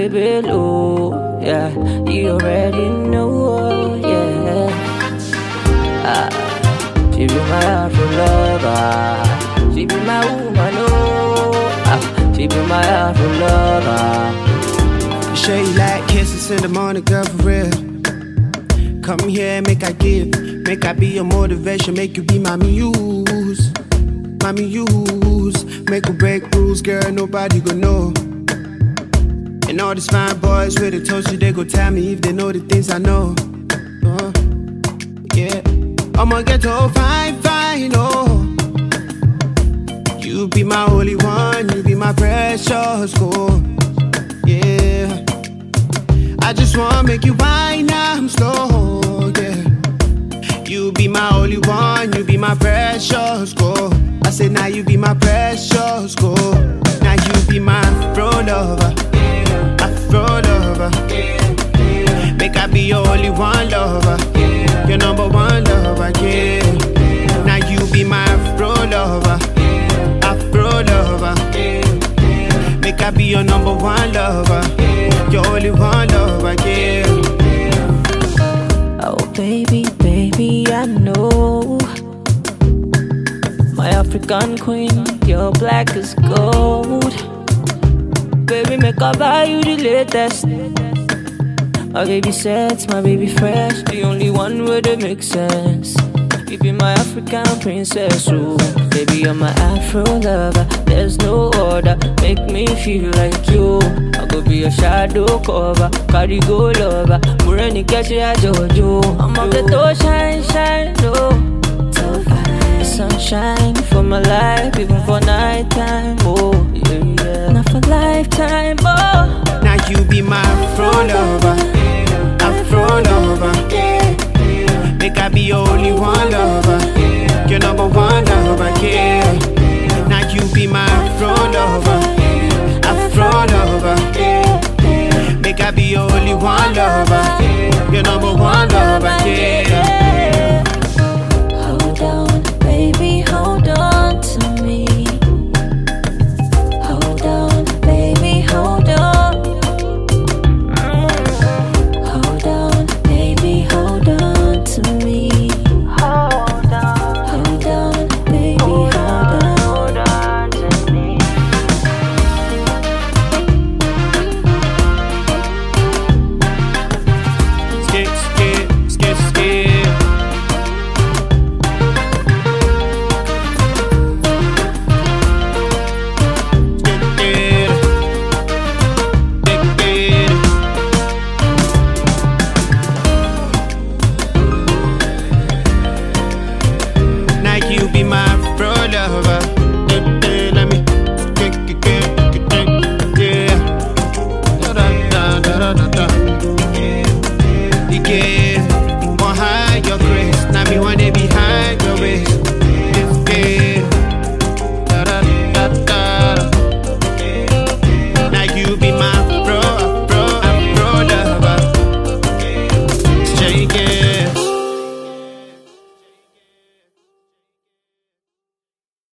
baby low. Yeah, you already know, yeah. Ah, she be my Afro lover. She be my woman, oh. Ah, she be my Afro lover. Sure you like kisses in the morning, girl, for real. Come here, make I give, make I be your motivation, make you be my muse, my muse. Make or break rules, girl, nobody gon' know. And all these fine boys with the toast, they go tell me if they know the things I know. Uh, yeah, I'ma get to fine, fine, oh. You be my only one, you be my precious gold. Yeah. I just wanna make you wine, I'm slow, yeah. You be my only one, you be my precious gold. I say now you be my precious gold. Now you be my afro lover, afro lover. Make I be your only one lover, your number one lover, yeah. Now you be my afro lover, afro lover. Make I be your number one lover, your only one lover, yeah. Oh, baby, baby, I know. My African queen, you're black as gold. Baby, make I buy you the latest. My baby sets, my baby fresh. The only one where they make sense. You be my African princess, oh Baby, you're my Afro lover There's no other, make me feel like you I go be your shadow cover Carry go lover Mureni catch ya Jojo I'm up the door, shine, shine, oh The sunshine for my life Even for night time, oh Yeah, yeah Not for lifetime, oh Now you be my afro lover, afro lover. Make I be your only one lover,